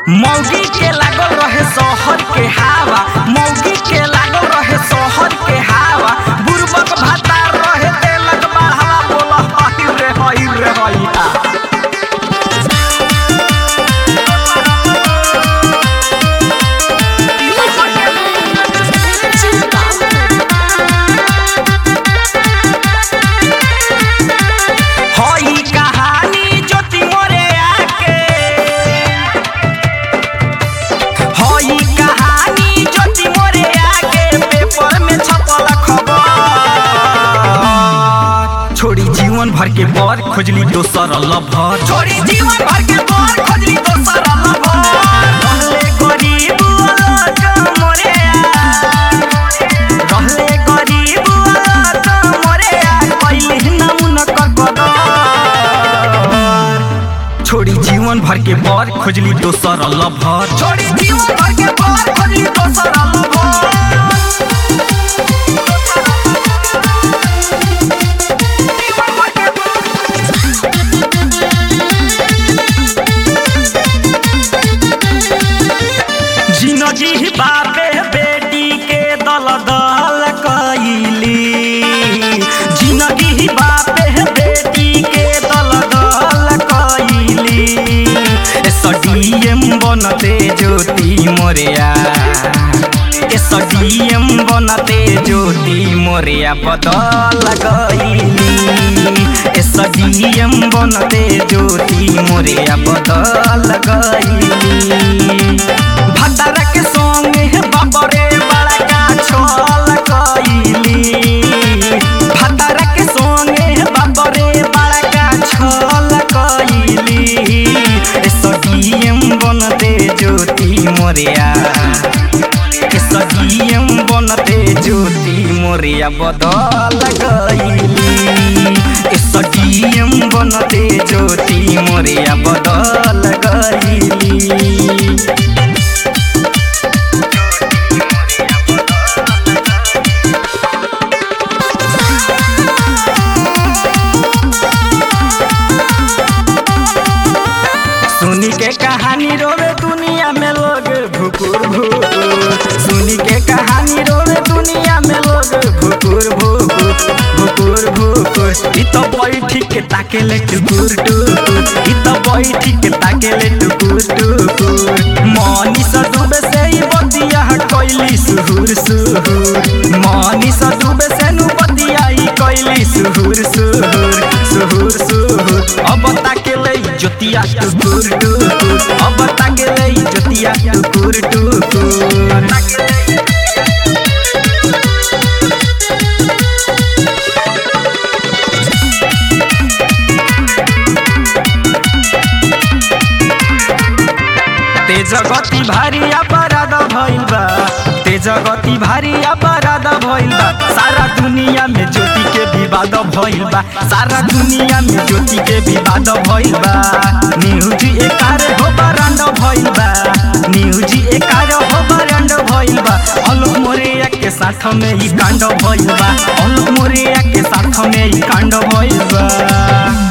मौगी के लागल रहे शहर के हवा मौगी के लागल रहे शहर के हवा बुरबक भातार रहे देलक बढ़ावा बोला हई रे हई रे हई हा हई कहानी ज्योति मोरे आके हई कहानी ज्योति मोरे आके पेपर में छपल खबर छोड़ी जीवन भर के बर खोजली दोसर लभर छोड़ी जीवन भर के बर खोजली दोसर लभर रहले गरीब अलग मोरे रहले गरीब अलग मोरे कैली नमुन कर कदर छोड़ी जीवन भर के बर खोजली दोसर लभर छोड़ी जीवन भर के बर खोजली दोसर लभर जिंदगी बापे बेटी के दल दल कैली जिंदगी बापे बेटी के दल दल कैली एसडीएम बनते ज्योति मोरिया एसडीएम बनते ज्योति मोरिया बदल गईली एसडीएम बनते ज्योति मोरिया बदल गईली भद्रा के संगे बाबरे बड़ा का छल कईली भद्रा के संगे बाबरे बड़ा का छल कईली एसडीएम बनते ज्योति मोरिया एसडीएम बनते ज्योति मोरिया बदल गईली एसडीएम बनते ज्योति मोरिया बदल गईली सुनी के कहानी रोवे दुनिया में लोग भुकुर भुकुर सुनी के कहानी रोवे दुनिया में लोग भुकुर भुकुर भुकुर भुकुर इ तो बैठी के ताके ले टुकुर टुकुर इ तो बैठी के ताके ले टुकुर टुकुर मनी सा डूबे से ही बतिया कैली सुहुर सुहुर मनी सा डूबे से नु बतिया ही कैली सुहुर सुहुर सुहुर सुहुर अब ताके ले ज्योतिया टुकुर टुकुर अब ताके ले ज्योतिया टुकुर टुकुर तेज गति भारी अपराध भइल बा तेज गति भारी अपराध भइल बा सारा दुनिया में ज्योति के विवाद भइल बा सारा दुनिया में ज्योति के विवाद भइल बा न्यूज एकार हो बरांड भइल बा न्यूज एकार हो बरांड भइल बा अलोक मोरिया के साथ में ही कांड भइल बा अलोक मोरिया के साथ में ही कांड भइल बा